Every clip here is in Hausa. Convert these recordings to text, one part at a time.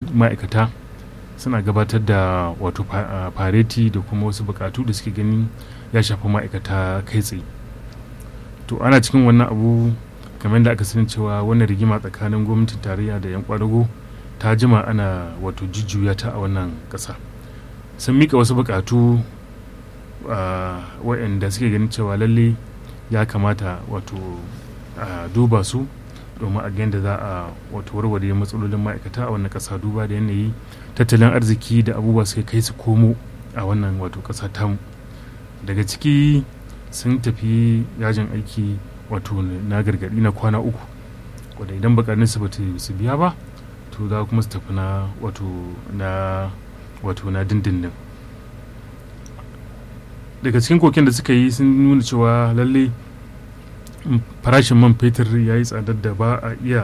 ma'aikata suna gabatar da wato fareti da kuma wasu bukatu da suke gani ya shafi ma'aikata kai tsaye to ana cikin wannan abu kamar da aka sani cewa wannan rigima tsakanin gwamnatin tarayya da 'yan kwadago ta jima ana wato jujjuya ta a wannan ƙasa sun mika wasu bukatu waɗanda suke ganin cewa lalle ya kamata wato a duba su domin a da za a wato warware matsalolin ma'aikata a wannan ƙasa duba da yanayi tattalin arziki da abubuwa suka kai su komo a wannan wato ƙasa tamu daga ciki sun tafi yajin aiki wato na gargaɗi na kwana uku wadda idan bakarin su bata su biya ba to za kuma su tafi na wato na wato na dindindin daga cikin koken da suka yi sun nuna cewa lalle farashin man fetur ya yi tsadar da ba a iya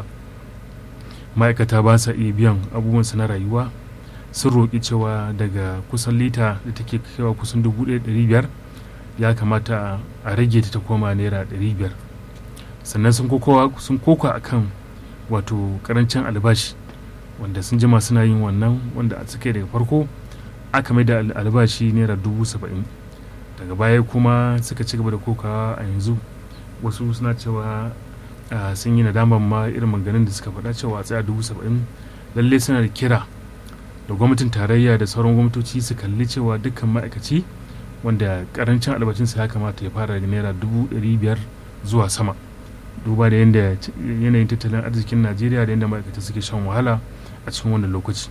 ma'aikata ba sa iya biyan abubuwan na rayuwa sun roƙi cewa daga kusan lita da take kaiwa kusan 1,500 ya kamata a rage ta ta koma naira 500 sannan sun koka a kan wato karancin albashi wanda sun jima suna yin wannan wanda a suka daga farko aka mai da albashi naira dubu saba'in daga baya kuma suka ci gaba da kokawa a yanzu wasu suna cewa sun yi nadaman ma irin maganin da suka faɗa cewa tsaya dubu saba'in lalle suna da kira da gwamnatin tarayya da sauran gwamnatoci su kalli cewa dukkan ma'aikaci wanda karancin albashinsa ya kamata ya fara da naira dubu ɗari biyar zuwa sama duba da yadda yanayin tattalin arzikin najeriya da yadda ma'aikata suke shan wahala a cikin wannan lokaci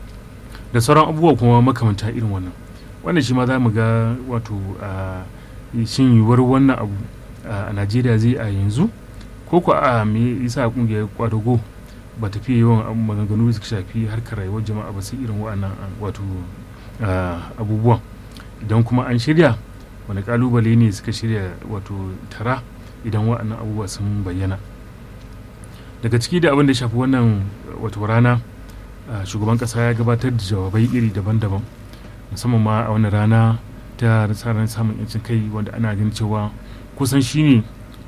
da sauran abubuwa kuma makamanta irin wannan wannan shi ma za mu ga wato a shin yiwuwar wannan abu a najeriya zai a yanzu ko ko a me yasa kungiyar kwadago ba ta fiye yawan maganganu da suka shafi harkar rayuwar jama'a ba sai irin wa'annan wato abubuwan idan kuma an shirya wani kalubale ne suka shirya wato tara idan wa'annan abubuwa sun bayyana daga ciki da abin da shafi wannan wato rana shugaban kasa ya gabatar da jawabai iri daban-daban musamman ma a wannan rana ta tsarin samun yancin kai wanda ana ganin cewa kusan shine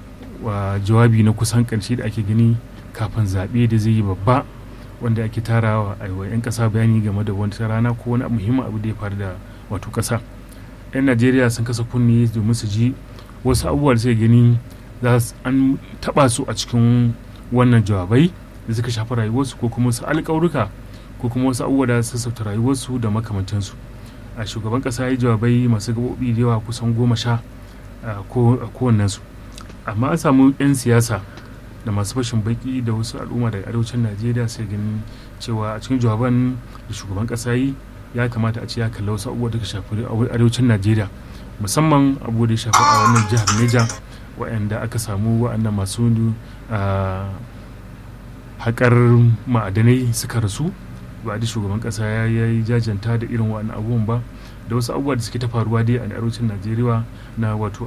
wa jawabi na kusan karshe da ake gani kafin zaɓe da zai yi babba wanda ake tarawa a 'yan ƙasa bayani game da wata rana ko wani muhimmin abu da ya faru da wato ƙasa 'yan najeriya sun kasa kunne domin su ji wasu abubuwa da suke gani za an taɓa su a cikin wannan jawabai da suka shafi rayuwarsu ko kuma wasu alƙawarruka ko kuma wasu abubuwa da sassauta rayuwarsu da makamantansu a shugaban ƙasa ya yi jawabai masu gaɓoɓi da yawa kusan goma sha a kowannensu amma an samu 'yan siyasa da masu fashin baki da wasu al'umma daga arewacin najeriya sai ganin cewa a cikin jawaban da shugaban ƙasa yi ya kamata a ce ya kalla wasu abubuwa da shafi arewacin najeriya musamman abubuwa da ya shafi a wannan jihar neja waɗanda aka samu waɗanda masu haƙar ma'adanai suka rasu ba da shugaban ƙasa ya yi jajanta da irin waɗannan abubuwan ba da wasu abubuwa da suke ta faruwa dai a arewacin najeriya na wato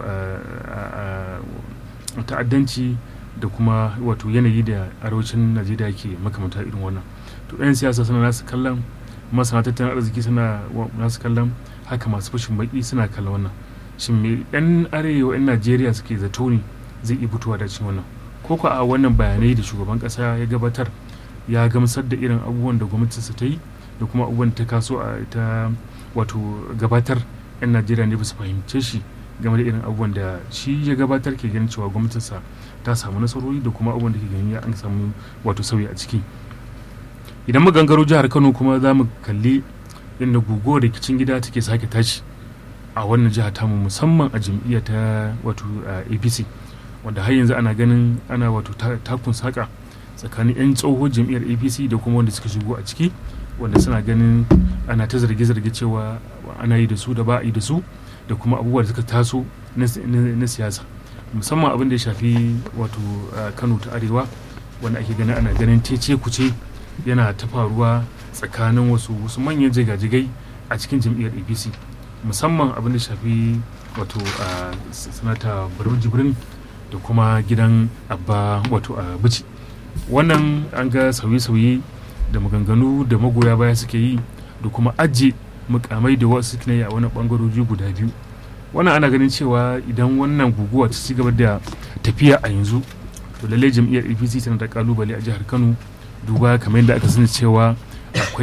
ta'addanci da kuma wato yanayi da arewacin najeriya ke makamanta irin wannan to 'yan siyasa suna nasu kallon masana tattalin arziki suna nasu kallon haka masu fashin baki suna kallon wannan shin me 'yan arewa 'yan najeriya suke zato ne zai iya fitowa da cikin wannan ko ko a wannan bayanai da shugaban kasa ya gabatar ya gamsar da irin abubuwan da gwamnatinsa ta yi da kuma abubuwan da ta kaso a ta wato gabatar 'yan najeriya ne ba su fahimce shi game da irin abubuwan da shi ya gabatar ke ganin cewa gwamnatinsa ta samu nasarori da kuma abubuwan da ke ganin an samu wato sauyi a ciki idan magangaro jihar kano kuma za mu kalli yadda guguwar rikicin gida take sake tashi a wannan jiha tamu musamman a jam'iyya ta wato apc wanda har yanzu ana ganin ana wato takun saka tsakanin 'yan tsohon jam'iyyar apc da kuma wanda suka shigo a ciki wanda suna ganin ana ta zarge-zarge cewa ana yi da su da ba a yi da su da kuma abubuwa da suka taso na siyasa musamman abin da ya shafi wato kano ta arewa wanda ake ganin ana ganin tece kuce yana ta faruwa tsakanin wasu wasu manyan jigajigai a cikin jam'iyyar apc musamman abin da shafi wato sanata barau jibrin da kuma gidan abba wato a bici wannan an ga sauye-sauye da maganganu da magoya baya suke yi da kuma ajiye mukamai da wasu suke yi a wani bangaroji guda biyu wannan ana ganin cewa idan wannan guguwa ta ci gaba da tafiya a yanzu to lallai jam'iyyar apc tana da kalubale a jihar kano duba kamar yadda aka sani cewa akwai